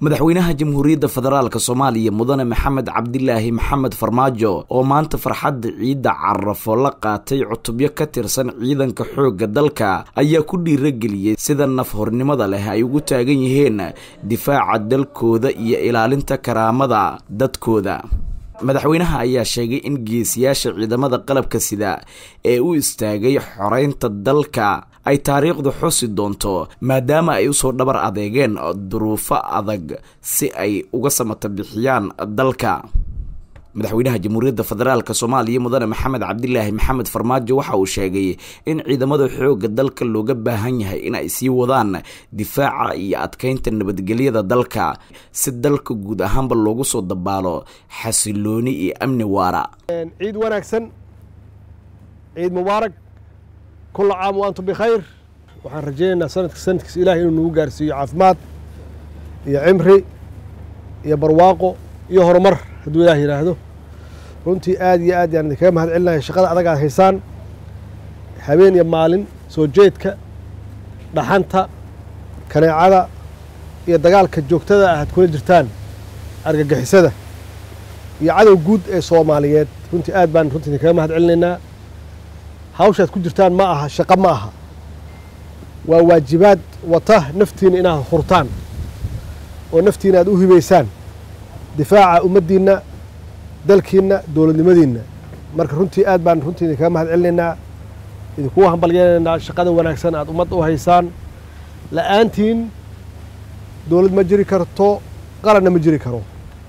madaxweynaha jamhuuriyadda federaalk soomaaliya mudane maxamed cabdilaahi maxamed farmaajo oo maanta farxadda ciidda carafo la qaatay cutubyo ka tirsan ciidanka xoogga dalka ayaa ku dhiirageliyey sida nafhornimada leh ay ugu taagan yihiin difaaca dalkooda iyo ilaalinta karaamada dadkooda madaxweynaha ayaa sheegay in geesiyaasha ciidamada qalabka sida ee u istaagay xoreynta dalka ay taariikhdu xusi doonto maadaama ay usoo dhabar adeegeen duruufo adag si ay uga samata bixiyaan dalka madaxweynaha jamhuuriyadda federaalk soomaaliya mudane maxamed cabdilaahi maxamed farmaajo waxa uu sheegay in ciidamada xoogga dalka looga baahan yahay in ay sii wadaan difaaca iyo adkeynta nabadgelyada dalka si dalka guud ahaanba loogu soo dabaalo xasilooni iyo amni waara ciid wanaagsan ciid mubaarak kula caam wa antum bikhayr waxaan rajaynaynaa sanadka sanadkiisa ilahay inuu nagu gaarsiiyo caafimaad iyo cimri iyo barwaaqo iyo horumar hadduu ilaah yidhaahdo runtii aad iyo aad yaan idinkaga mahad celinaya shaqada adag aad haysaan habeen iyo maalin soo jeedka dhaxanta kaneecada iyo dagaalka joogtada ah aad kula jirtaan argagixisada iyo cadow guud ee soomaaliyeed runtii aad baan runtii idinkaga mahad celinaynaa hawshaad ku jirtaan ma aha shaqo ma aha waa waajibaad wata naftiina inaad hurtaan oo naftiina aad u hibaysaan difaaca ummaddiinna dalkiinna dowladnimadiinna marka runtii aad baan runtii idinkaga mahad celinaynaa idinkugu hambalyeelanaynaa shaqada wanaagsan aad ummadda u haysaan la'aantiin dowlad ma jiri karto qaranna ma jiri karo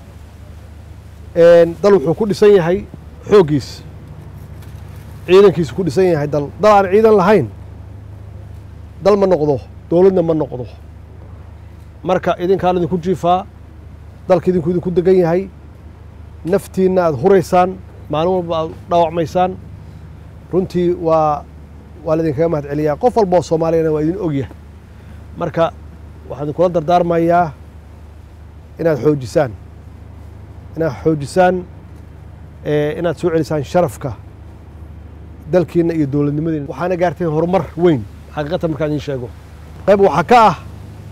dal wuxuu ku dhisan yahay xooggiis ciidankiisu ku dhisan yahay dal dal aan ciidan lahayn dal ma noqdo dowladna ma noqdo marka idinkaan idinku jiifaa dalka idinku idinku degan yahay naftiinna aada huraysaan maalin walba aad dhaawacmaysaan runtii waa waa laidinkaga mahad celiyaa qof walba oo soomaaliyana waa idin ogyahay marka waxaan idinkula dardaarmayaa inaad xoojisaan inaad xoojisaan inaad soo celisaan sharafka dalkiina iyo dowladnimadiina waxaana gaarteen horumar weyn xaqiiqatan markaan idiin sheego qayb waxaa ka ah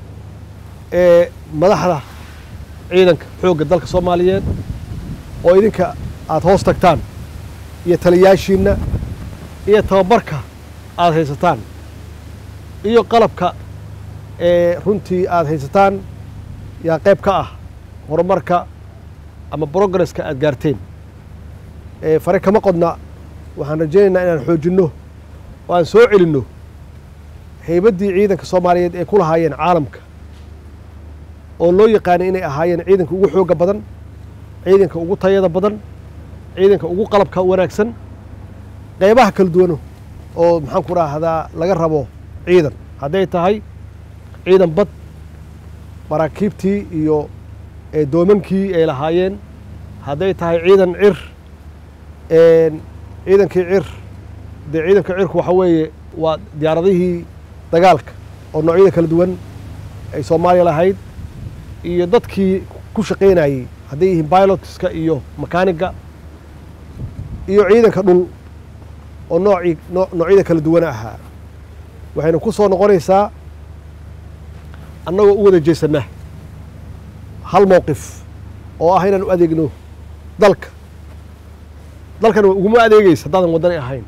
madaxda ciidanka xoogga dalka soomaaliyeed oo idinka aada hoos tagtaan iyo taliyaashiinna iyo tababarka aada haysataan iyo qalabka ee runtii aada haysataan yaa qayb ka ah horumarka ama brogresska aada gaarteen fare kama qodna waxaan rajaynaynaa inaan xoojinno oo aan soo celinno haybaddii ciidanka soomaaliyeed ee ku lahaayeen caalamka oo loo yaqaanay inay ahaayeen ciidanka ugu xoogga badan ciidanka ugu tayada badan ciidanka ugu qalabka wanaagsan qaybaha kala duwano oo maxaan ku raahdaa laga rabo ciidan hadday tahay ciidan bad maraakiibtii iyo doomankii ay lahaayeen hadday tahay ciidan cir ciidankii cir dee ciidanka cirku waxa weeye waa diyaaradihii dagaalka oo noocyada kala duwan ay soomaaliya lahayd iyo dadkii ku shaqaynayey hadday yihiin bilotska iyo makaaniga iyo ciidanka dhul oo noocii noocyada kala duwana ahaa waxayna ku soo noqonaysaa annagoo u wada jeesanaa hal mowqif oo ah inaan u adeegno dalka dalkan uguma adeegaysa haddaadan waddani ahayn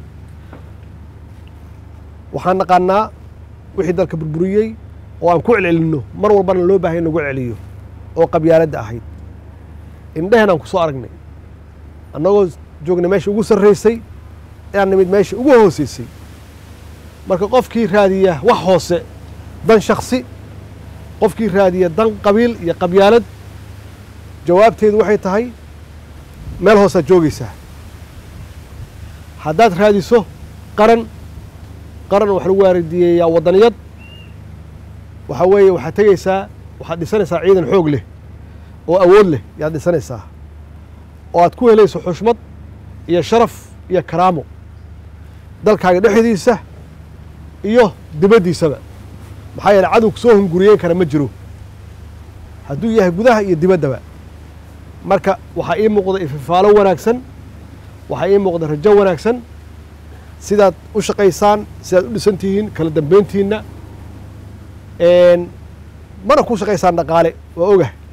waxaan naqaanaa wixii dalka burburiyey oo aan ku celcelinno mar walbana loo baahaya nagu celiyo oo qabyaaladda ahayd indhehen aan ku soo aragnay annagoo joogna meesha ugu sarraysay inaan nimid meesha ugu hoosaysay marka qofkii raadiya wax hoose dan shaksi qofkii raadiya dan qabiil iyo qabyaalad jawaabteedu waxay tahay meel hoosaad joogaysaa haddaad raadiso qaran qaran wax lagu waaridiyeeyaa waddaniyad waxaa weeye waxaad tegaysaa waxaad dhisanaysaa ciidan xoog leh oo awood leh yaad dhisanaysaa oo aad ku helayso xushmad iyo sharaf iyo karaamo dalkaaga dhexdiisa iyo dibaddiisaba maxaa yeele cadow kusoo hunguriyeyn kara ma jiro hadduu yahay gudaha iyo dibaddaba marka waxaa ii muuqda ififaalo wanaagsan waxaa ii muuqda rajo wanaagsan sidaad u shaqaysaan sidaad u dhisan tihiin kala dambeyntiinna mana ku shaqaysaan dhaqaale waa ogah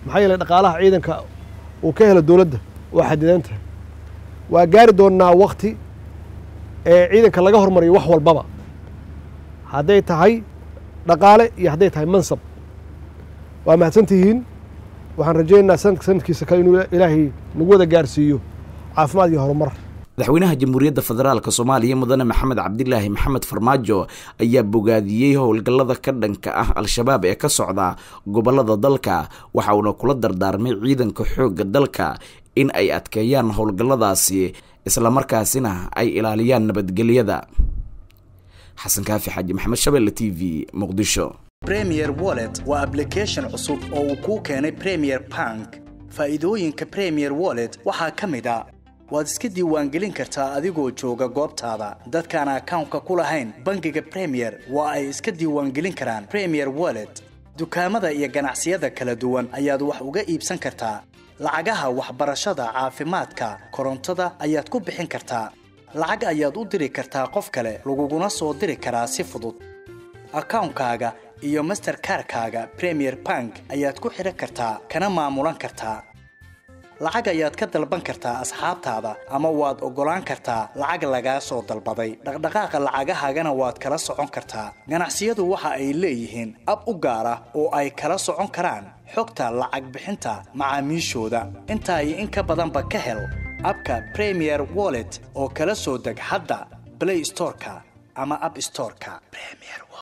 maxaa yeeley dhaqaalaha ciidanka uu ka helo dowladda waa xadidan tahay waa gaari doonnaa wakti ee ciidanka laga hormariyo wax walbaba hadday tahay dhaqaale iyo hadday tahay mansab waa mahadsan tihiin waxaan rajaynaynaa sanadka sanadkiisa kale inuu ilaahay nagu wada gaarsiiyo caafimaad iyo horumar madaxweynaha jamhuuriyadda federaalk soomaaliya mudane maxamed cabdilaahi maxamed farmaajo ayaa bogaadiyey howlgallada ka dhanka ah al-shabaab ee ka socda gobollada dalka waxa uuna kula dardaarmay ciidanka xoogga dalka in ay adkeeyaan howlgalladaasi islamarkaasina ay ilaaliyaan nabadgelyada xasan kaafi xaaji maxamed shabelle t v muqdisho premier wallet waa ablication cusub oo uu kuu keenay premier bank faa'iidooyinka premier wallet waxaa ka mid a waad iska diiwaangelin kartaa adigoo jooga goobtaada dadkaan akawnka ku lahayn bangiga premier waa ay iska diiwaangelin karaan premier wallet dukaamada iyo ganacsiyada kala duwan ayaad wax uga iibsan kartaa lacagaha waxbarashada caafimaadka korontada ayaad ku bixin kartaa lacag ayaad u diri kartaa qof kale laguguna soo diri karaa si fudud akawnkaaga iyo masterkarkaaga premier bank ayaad ku xidhan kartaa kana maamulan kartaa lacag ayaad ka dalban kartaa asxaabtaada ama waad oggolaan kartaa lacag lagaa soo dalbaday dhaqdhaqaaqa lacagahaagana waad kala socon kartaa ganacsiyadu waxa ay leeyihiin ab u gaar ah oo ay kala socon karaan xogta lacag bixinta macaamiishooda intaa iyo in ka badanba ka hel abka premier wallet oo kala soo deg hadda blay storeka ama ab storeka